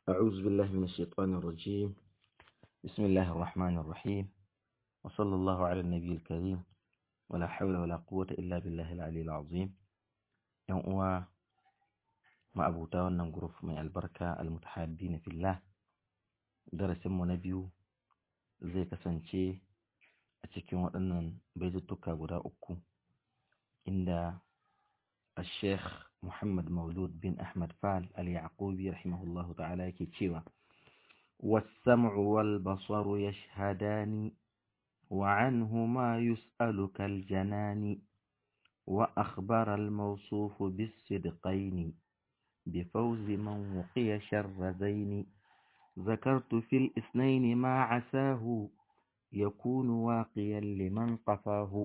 أعوذ بالله من الشيطان الرجيم بسم الله الرحمن الرحيم وصلى الله على النبي الكريم ولا حول ولا قوة إلا بالله العلي العظيم يوم أوا ما أبو تاوانا غروف من البركة المتحابين في الله درس نبيو zai kasance a cikin waɗannan baituttuka guda uku inda الشيخ محمد مولود بن أحمد فال اليعقوبي رحمه الله تعالى كتشيوا والسمع والبصر يشهدان وعنهما يسأل كالجنان وأخبر الموصوف بالصدقين بفوز من وقي شر زين ذكرت في الإثنين ما عساه يكون واقيا لمن قفاه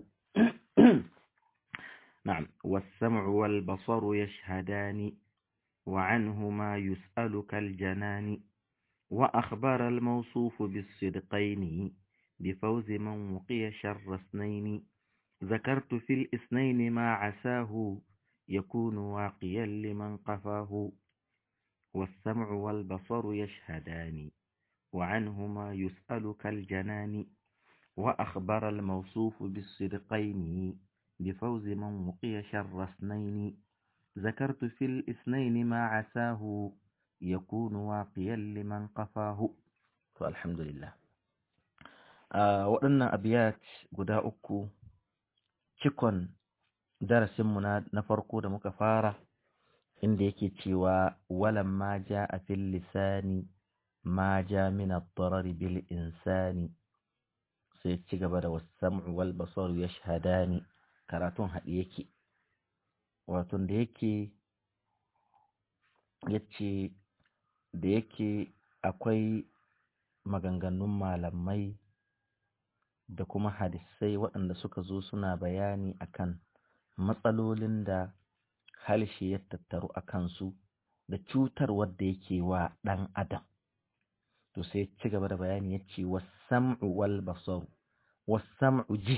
نعم والسمع والبصر يشهدان وعنهما يسأل كالجنان وأخبر الموصوف بالصدقين بفوز من وقي شر اثنين ذكرت في الاثنين ما عساه يكون واقيا لمن قفاه والسمع والبصر يشهدان وعنهما يسأل كالجنان وأخبر الموصوف بالصدقين بفوز من وقي شر اثنين ذكرت في الاثنين ما عساه يكون واقيا لمن قفاه فالحمد لله waɗannan abiyat guda uku cikon darasinmu na farko da muka fara inda yake cewa walan ma ja a fil lisani ma ja min ad-darar bil insani sai ci gaba da wasam'u wal basar yashhadani karatun haɗe yake wato da yake yace da yake akwai maganganun malamai da kuma hadisai waɗanda suka zo suna bayani akan matsalolin da halshe ya tattaru a kansu da cutar wadda yake wa ɗan adam to sai ci gaba da bayani ya ce wasam'u wal basaru wasam'u ji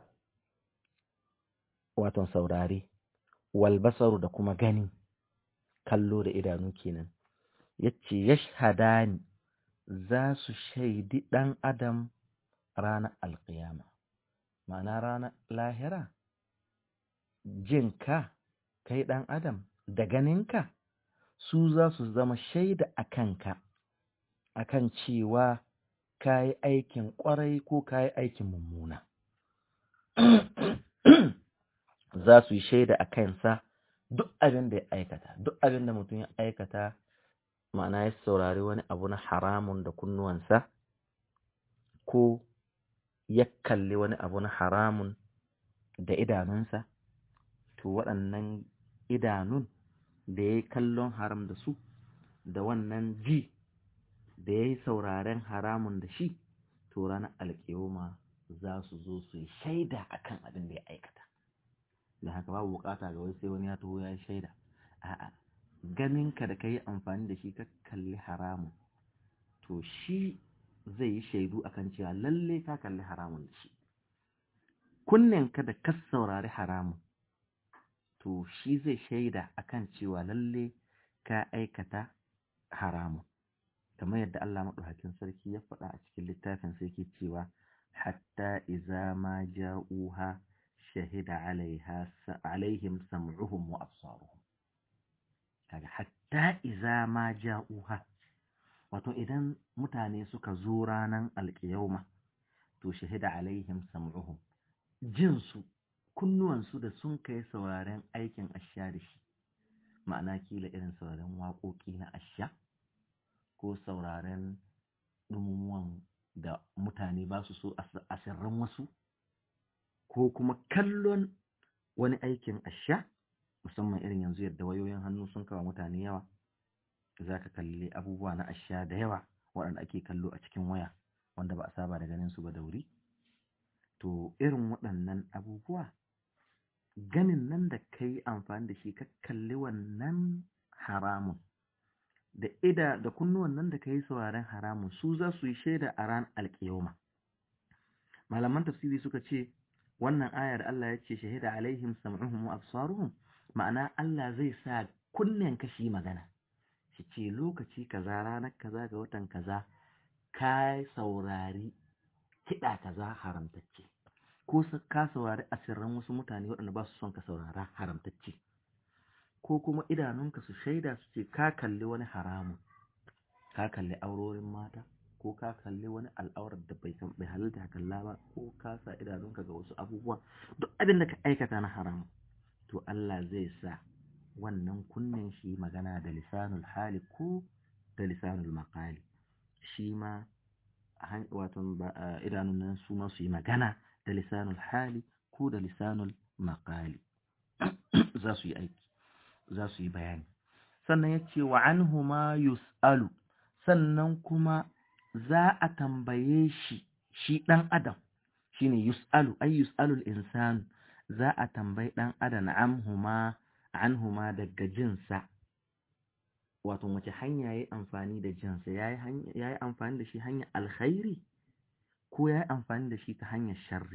waton saurare wal basaru da kuma gani kallo da idanu kenan yace yashhadani za su shaidi ɗan adam ranar alƙiyama ma'ana ranar lahira jinka kai ɗan adam da ganinka su za su zama shaida a kanka akan cewa ka yi aikin ƙwarai ko ka yi aikin mummuna za su yi shaida a kansa duk abin da ya aikata duk abin da mutum ya aikata ma'ana ya saurari wani abu na haramun da kunnuwansa ko ya kalli wani abu na haramun da idanunsa to waɗannan idanun da ya yi kallon haram da su da wannan ji da ya yi sauraren haramun da shi to ranar alƙiyoma za su zo su yi shaida akan abin da ya aikata da haka babu bukata ga wai sai wani ya taho ya yi shaida a'a ganinka da ka yi amfani da shi ka kalli haramun to shi zai yi shaidu akan cewa lalle ka kalli haramun da shi kunnenka da ka saurari haramun to shi zai shaida akan cewa lalle ka aikata haramun kamar yadda Allah maɗaukakin sarki ya faɗa a cikin littafin sai ke cewa hatta iza ma ja'uha shahida alaiha alaihim sam'uhum wa absaruhum kaga hatta iza ma ja'uha wato idan mutane suka zo ranan alƙiyauma to shahida alaihim sam'uhum jinsu kunnuwansu da sun kai sauraren aikin asha da shi ma'ana kila irin sauraren waƙoƙi na asha ko sauraren ɗumumuwan da mutane ba su so a sirran wasu ko kuma kallon wani aikin asha musamman irin yanzu yadda wayoyin hannu sun kawo mutane yawa za ka kalli abubuwa na asha da yawa waɗanda ake kallo a cikin waya wanda ba a saba da ganin su ba da wuri to irin waɗannan abubuwa ganin nan da ka yi amfani da shi ka kalli wannan haramun da ida da kunnuwan nan da ka yi sauraren haramun su za su yi shaida a ran alƙiyoma malaman tafsiri suka ce wannan ayar Allah ya ce shahida alaihim sam'uhum wa absaruhum ma'ana Allah zai sa kunnen ka shi magana ki ce lokaci kaza ranar kaza ga watan kaza ka saurari kiɗa kaza haramtacce ko ka saurari asirran wasu mutane waɗanda ba su son ka saurara haramtacce ko kuma idanunka su shaida su ce ka kalli wani haramun ka kalli aurorin mata ko ka kalli wani al'aurar da bai bai halitta kalla ba ko ka sa idanunka ga wasu abubuwa duk abin da ka aikata na haramun to Allah zai sa wannan kunnen shi magana da lisanul hali ko da lisanul maqali shi ma wato idanun nan su ma su yi magana da lisanul hali ko da lisanul maqali za su yi aiki za su yi bayani sannan ya ce wa anhu ma yus'alu sannan kuma za a tambaye shi shi ɗan adam shine yus'alu ay yus'alul insanu za a tambayi ɗan adam anhuma anhuma daga jinsa wato wace hanya yayi amfani da jinsa yayi yayi amfani da shi hanyar alkhairi ko yayi amfani da shi ta hanyar sharri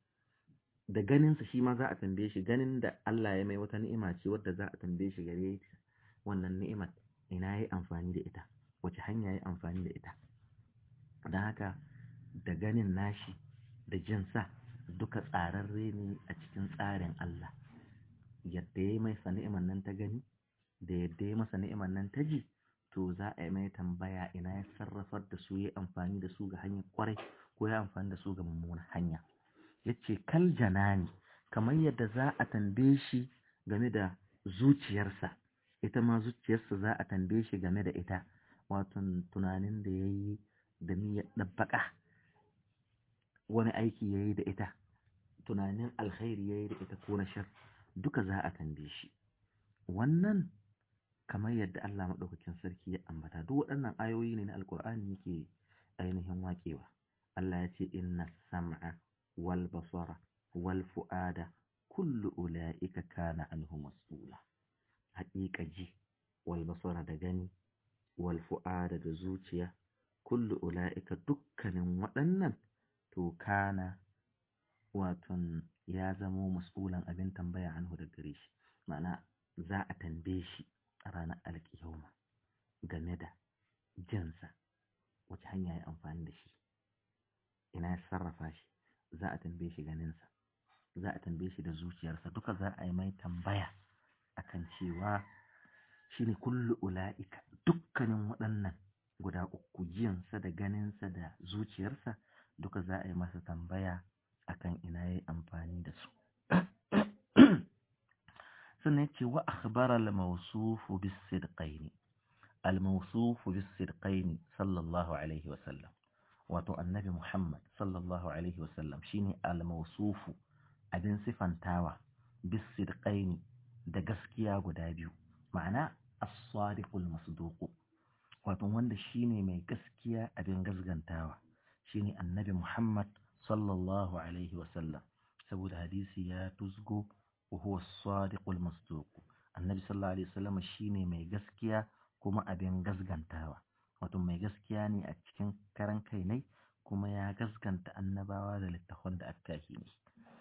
da ganinsa shi ma za a tambaye shi ganin da Allah ya mai wata ni'ima ce wadda za a tambaye shi gare wannan ni'imar ina yayi amfani da ita wace hanya yayi amfani da ita don haka da ganin nashi da jinsa duka tsararre ne a cikin tsarin Allah yadda ya yi mai ni'imar nan ta gani da yadda ya masa ni'imar nan ta ji to za a yi mai tambaya ina ya sarrafar da su ya amfani da su ga hanyar kwarai ko ya amfani da su ga mummunan hanya ya ce kal janani kamar yadda za a tambaye shi game da zuciyarsa ita ma zuciyarsa za a tambaye shi game da ita wato tunanin da ya yi da niyyar ɗabbaƙa wani aiki ya yi da ita tunanin alkhairi ya yi da ita ko na shar duka za a tambaye shi wannan kamar yadda Allah maɗaukakin sarki ya ambata duk waɗannan ayoyi ne na alkur'ani yake ainihin waƙewa Allah ya ce inna sam'a wal basara wal fu'ada kullu ula'ika kana anhu mas'ula haƙiƙa ji wal basara da gani wal fu'ada da zuciya kullu ula'ika dukkanin waɗannan to kana waton ya zamo mas'ulan abin tambaya anhu da gare shi ma'ana za a tambaye shi a ranar alƙiyama game da jinsa wace hanya ya amfani da shi ina ya sarrafa shi za a tambaye shi ganinsa za a tambaye shi da zuciyarsa duka za a yi mai tambaya akan cewa shi ne kullu ula'ika dukkanin waɗannan guda uku jiyansa da ganinsa da zuciyarsa duka za a yi masa tambaya akan ina ya yi amfani da su sannan ce wa akhbara al-mawsufu bis-sidqaini al-mawsufu bis-sidqaini sallallahu alaihi wa sallam wato annabi Muhammad sallallahu alaihi wa sallam shine al-mawsufu abin sifantawa bis-sidqaini da gaskiya guda biyu ma'ana as-sadiqul masduq wato wanda shine mai gaskiya abin gasgantawa shine annabi Muhammad sallallahu alaihi wa sallam saboda hadisi ya tuzgo وهو الصادق المصدوق النبي صلى الله عليه وسلم shine mai gaskiya kuma abin gaskantawa wato mai gaskiya ne a cikin karan kai ne kuma ya gaskanta annabawa da littafan da aka yi ne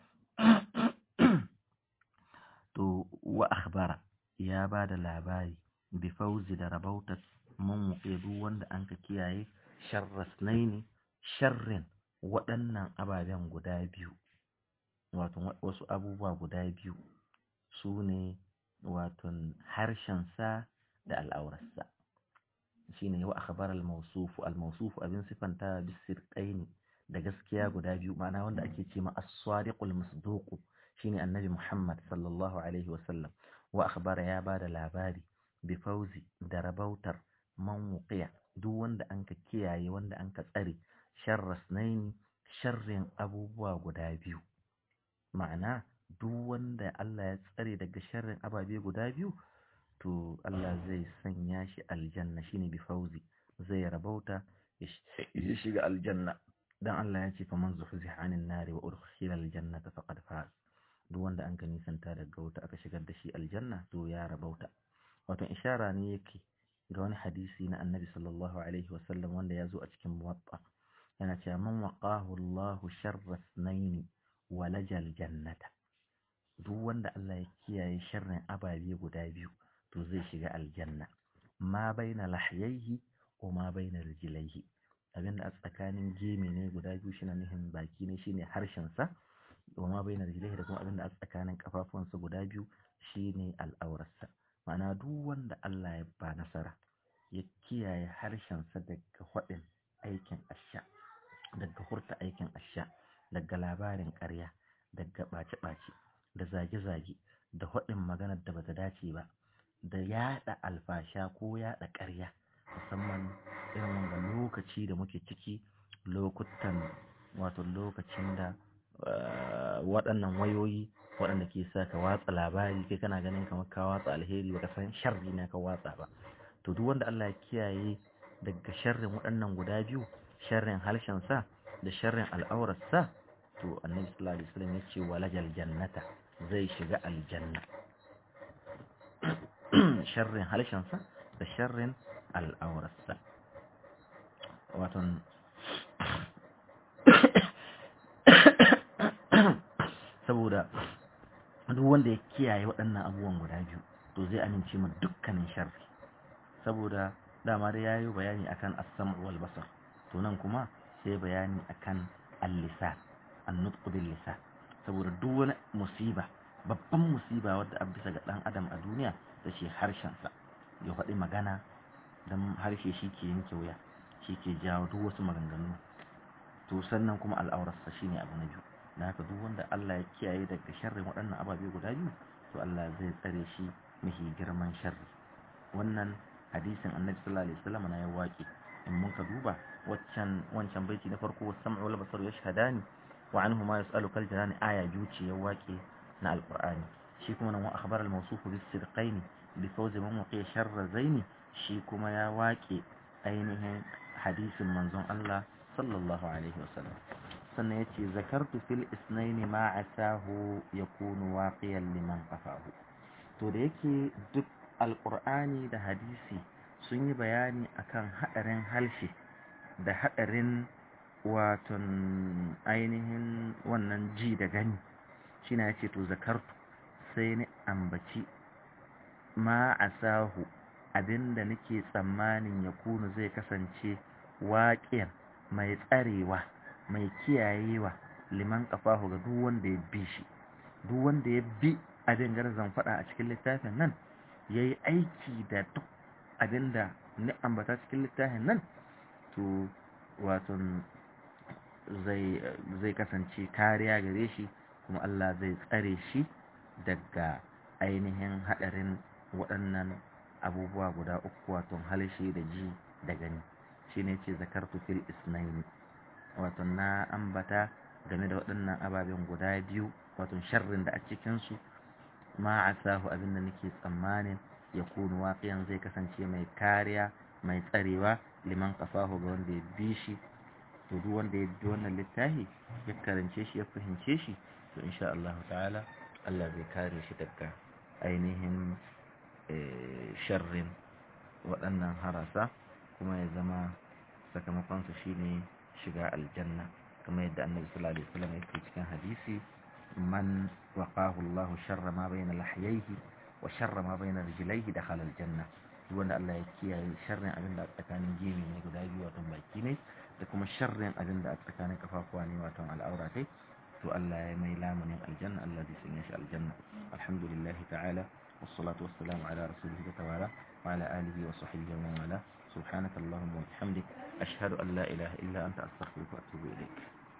to wa akhbara ya ba da labari bi fauzi da rabautar mun duk wanda an ka kiyaye sharrasnaini sharrin waɗannan ababen guda biyu wato wasu abubuwa guda biyu su ne waton harshensa da al'aurarsa shi ne wa akhbar al-mawsufu al-mawsufu abin sifanta bisirqaini da gaskiya guda biyu ma'ana wanda ake ce ma as-sadiqul masduq shine annabi Muhammad sallallahu alaihi wa sallam wa akhbara ya bada labari bi fauzi da rabautar man wuqiya duk wanda anka kiyaye wanda anka tsare sharrasnaini sharrin abubuwa guda biyu ma'ana duk wanda Allah ya tsare daga sharrin ababe guda biyu to Allah zai sanya shi aljanna shine bi fauzi zai rabauta ya shiga aljanna dan Allah ya ce fa man zuhziha anin nari wa udkhila aljannata faqad faz duk wanda an ka nisanta daga wuta aka shigar da shi aljanna to ya rabauta wato ishara ne yake ga wani hadisi na annabi sallallahu alaihi wasallam wanda ya zo a cikin muwatta yana cewa man waqahu Allahu sharra ithnaini walajal jannata duk wanda Allah ya kiyaye sharrin ababe guda biyu to zai shiga aljanna ma baina lahyaihi wa ma baina rijlaihi abinda a tsakanin geme ne guda biyu shine nihin baki ne shine harshen sa wa ma baina rijlaihi da kuma abinda a tsakanin kafafuwansa guda biyu shine al'aurarsa ma'ana duk wanda Allah ya ba nasara ya kiyaye harshensa daga faɗin aikin asha daga hurta aikin asha daga labarin ƙarya daga ɓace-ɓace da zage-zage da faɗin maganar da bata dace ba da yaɗa alfasha ko yaɗa ƙarya musamman irin wanda lokaci da muke ciki lokutan wato lokacin da waɗannan wayoyi waɗanda ke sa ka watsa labari kai kana ganin kamar ka watsa alheri baka san sharri na ka watsa ba to duk wanda Allah ya kiyaye daga sharrin waɗannan guda biyu sharrin harshen sa da sharrin al'aurar sa to annabi sallallahu alaihi wasallam yace walajal jannata zai shiga aljanna sharrin harshen sa da sharrin al'aurar sa wato saboda duk wanda ya kiyaye waɗannan abubuwan guda biyu to zai amince ma dukkanin sharri saboda dama da yayi bayani akan as-sam' wal basar to nan kuma sai bayani akan al-lisan an-nutq bil lisan saboda duk wani musiba babban musiba wadda a bisa ga dan adam a duniya da shi harshen sa ya faɗi magana dan harshe shi ke yanke wuya shi ke jawo duk wasu maganganu to sannan kuma al'aurarsa shine abu na biyu da haka duk wanda Allah ya kiyaye daga sharrin waɗannan ababe guda biyu to Allah zai tsare shi mahi girman sharri wannan hadisin annabi sallallahu alaihi wasallam na ya waƙe in mun ka duba waccan wancan baiti na farko was-sam'u wal basaru yashhadani wa anhu ma yas'alu kal janani aya juci ya waƙe na alqur'ani shi kuma nan wa akhbar al-mawsuf bis sidqain bi fawzi man waqiya sharra zaini shi kuma ya waƙe ainihin hadisin manzon Allah sallallahu alaihi wasallam sannan ya ce zakartu fil isnaini ma asahu ya kunu waƙiyan liman ƙafahu to da yake duk alƙur'ani da hadisi sun yi bayani akan haɗarin halshe da haɗarin waton ainihin wannan ji da gani shi na ya ce to zakartu sai ni ambaci ma asahu abinda nake tsammanin ya kunu zai kasance waƙiyar mai tsarewa mai kiyayewa liman kafahu ga duk wanda ya bi shi duk wanda ya bi abin da zan faɗa a cikin littafin nan ya yi aiki da duk abin da ni ambata cikin littafin nan to wato zai kasance kariya gare shi kuma Allah zai tsare shi daga ainihin haɗarin waɗannan abubuwa guda uku wato halshe da ji da gani shine ce zakartu fil isnaini wato na ambata game da waɗannan ababen guda biyu wato sharrin da a cikinsu ma a sahu abin da nake tsammanin ya kunu waƙiyan zai kasance mai kariya mai tsarewa liman kafahu ga wanda ya bi shi to duk wanda ya bi wannan littafi ya karance shi ya fahimce shi to insha Allah ta'ala Allah zai kare shi daga ainihin sharrin waɗannan harasa kuma ya zama sakamakonsa shine shiga aljanna kamar yadda annabi sallallahu alaihi wasallam yake cikin hadisi man waqahu Allahu sharra ma bayna lahyayhi wa sharra ma bayna rijlaihi dakhala aljanna duk wanda Allah ya kiyaye sharrin abin da tsakanin gemi ne guda biyu wato baki ne da kuma sharrin abin da tsakanin kafafuwa ne wato al'aura kai to Allah ya mai lamunin aljanna Allah zai sanya shi aljanna alhamdulillah ta'ala wassalatu wassalamu ala rasulihi ta'ala wa ala alihi wa sahbihi wa man wala سبحانك اللهم وبحمدك أشهد أن لا إله إلا أنت أستغفرك وأتوب إليك